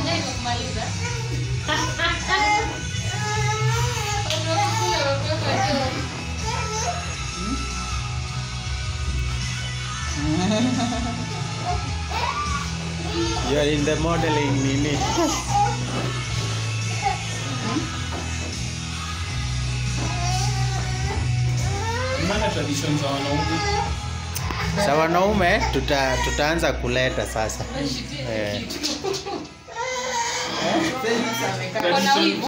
Unajai kumaliza? Unakula watoto juu. You are in the modeling nini? Mnanga tradition za wanaume. Sa wanaume tuta, tutaanza kuleta sasa. Unashitia Eh. kitu. Tradition- Kona wivu.